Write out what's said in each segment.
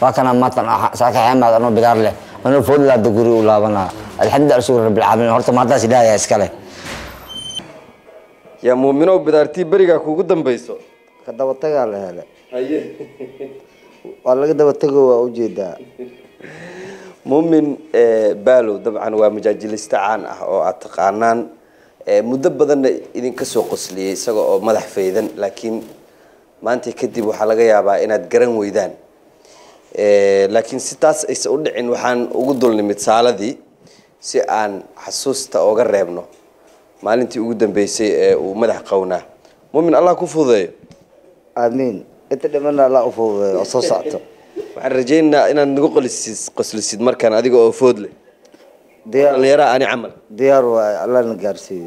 waa kana maatan saaka xeemaad anoo bidaar leh anoo foodlaada guri u laabanaa alxamdulilah shukr rabbilcaalamiin horta maantaas ilaahay iskale yaa muuminow bidaartii berigaa kuugu dambayso ka dabatagaa la hele haye waa laga dabatego waa ujeedaa muumin baalow dabcan waa majaajilista caan ah oo aad taqaanaan muddo badanna idinka soo qosliyey isaga oo madax faydan laakiin maanta kadib waxaa laga yaabaa inaad garan weydaan laakiin si taas aysa u dhicin waxaan ugu dulnimid saaladii si aan xasuusta oga reebno maalintii ugu dambeysay ee uu madax qownaa muumin allah ku fududeeyo aamiin inta dhimana alla u fududeeyo oo soo socto waxaan rajaynaynaa inaad nagu qolisid qoslisid markaan adiga oo food leh dhallinyaraha ani camal diyaar waay allana gaarsiiyo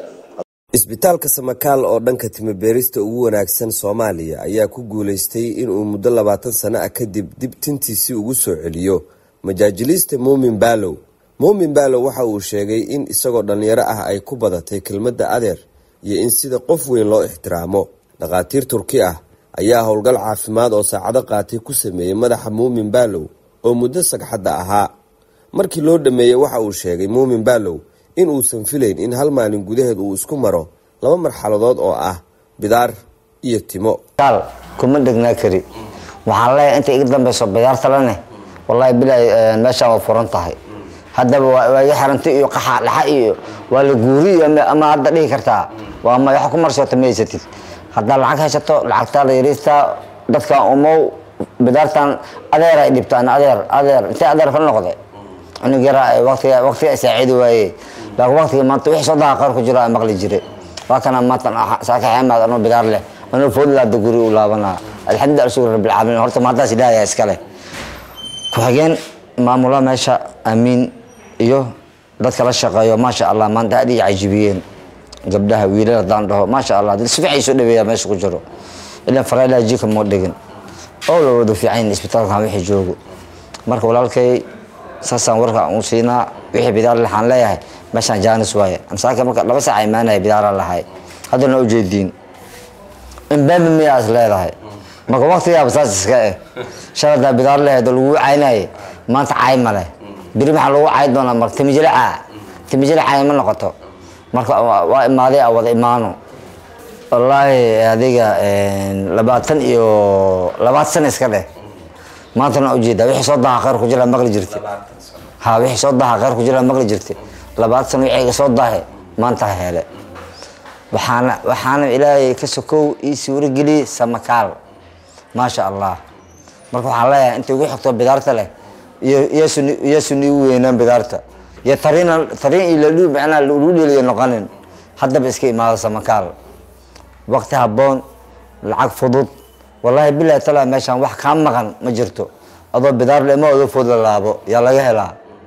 isbitaalka samakaal oo dhanka timobeerista ugu wanaagsan soomaaliya ayaa ku guulaystay inuu muddo labaatan sano ah kadib dib tintiisii ugu soo celiyo majaajiliista muumin baalow muumin baalow waxa uu sheegay in isagoo dhallinyaro ah ay ku badatay kelmadda adeer iyo in sida qof weyn loo ixtiraamo dhakhaatiir turki ah ayaa howlgal caafimaad oo saacado qaatay ku sameeyey madaxa muumin baalow oo muddo sagxadda ahaa markii loo dhammeeyey waxa uu sheegay muumin baalow in uusan filayn in hal maalin gudaheed uu isku maro laba marxaladood oo ah bidaar iyo timo kaal kuma dhegnaa kari waxaan leeyahay inta iga dambeyso bidaarta lane wallahi bilaahi meeshaan waa furan tahay haddaba waa iga xirantay iyo qaxa dhaxa iyo waa la guuri ama hadda dhihi kartaa waa ma wax ku marsoota ma haysatid haddaa lacag haysato lacagtaa la yariistaa dadkan umow bidaartan adeer ay dhibtaan adeer adeer intee adeer ka noqday cunug yara waqtiga waqtiga saacidi waaye laakiin waqtiga maanta wixii soo daha qaar ku jira maqli jire waa kana maantan saaka xeemaad anoo bidaar leh anoo foodlaada guri u laabanaa alxamdulilah shukr rabbilcaalamiin horta maantaas ilaahay iskale ku-xigeen maamula meesha amiin iyo dadka la shaqeeyo maasha allah maanta aad iyo cajibiyeen gabdhaha wiilal haddaan dhaho maasha allah si fiican soo dhaweeyaa meesha ku jiro ilan faraylaha jika moo dhigin oo la wada fiican isbitaalkan wixii joogo marka walaalkay saasaan warka u siinaa wixii bidaar waxaan leeyahay meeshaan jaanis waaye ansaaka marka laba saac imaanaya bidaara lahay haddana ujeediin inbaami miyaa is leedahay marka waqtigaaba saas iska eh shaladaa bidaar leheed oo lagu caynayay maanta caay ma leh beri maxaa lagu caay doonaa marka timijile caa timijile caay ma noqoto marka waa imaaday a wada imaano wallaahi adiga labaatan iyo labaatan sana iska dheh maantana ujeedaa wixii soo daha khayr ku jira maqli jirta ha wixii soo daha khayr ku jira maqli jirta labaatan sano wixii iga soo dahay maanta hele waxaana waxaana ilaahay ka sokow ii suurageliyey samakaal maasha allah marka waxaan leeyahay inta igu xigto bidaarta leh iyo iyo suni igu weynaan bidaarta iyo tariin tariin iyo ladhu macnaa lagu dheliyo noqonin haddaba iska imaado samakaal waqti habboon lacag fudud wallaahi bilahi tala meeshaan wax kaa maqan ma jirto adoo bidaar le ma odo food la laabo yaa laga helaa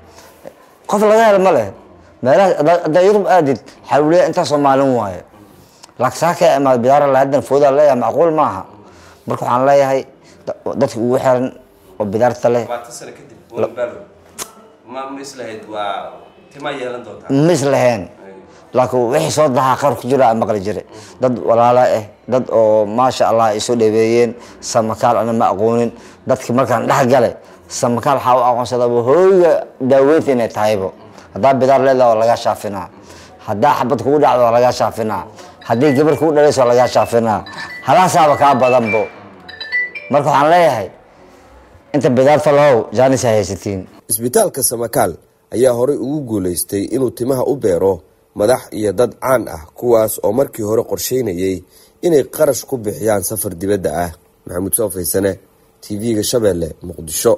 qof laga hela ma leh meelaha haddaa yurub aadid xawliya intaa soomaalin waaye laakiin saa ka imaado bidaara la haddan foodaa leeyahay macquul maaha marka waxaan leeyahay dadka ugu xiran oo bidaarta leh ma islaheen laakiin wixii soo dahaa qaar ku jira maqli jira dad walaala ah dad oo maasha allah ay soo dhaweeyeen samakaal ana ma aqoonin dadki markaan dhex galay samakaal waxaa u aqoonsadaba hooyga daaweynta inay tahaybo haddaa bidaar leedaha waa lagaa shaafinaa haddaa xabad kugu dhacdo waa lagaa shaafinaa haddii gabar kugu dhalayso waa lagaa shaafinaa halaasaaba kaa badanbo marka waxaan leeyahay inta bidaarta lahow jaanis ha haysatiin isbitaalka samakaal ayaa horey ugu guulaystay inuu timaha u beero madax iyo dad caan ah kuwaas oo markii hore qorsheynayay inay qarash ku bixiyaan safar dibadda ah maxamuud soo faysane t v-ga shabeelle muqdisho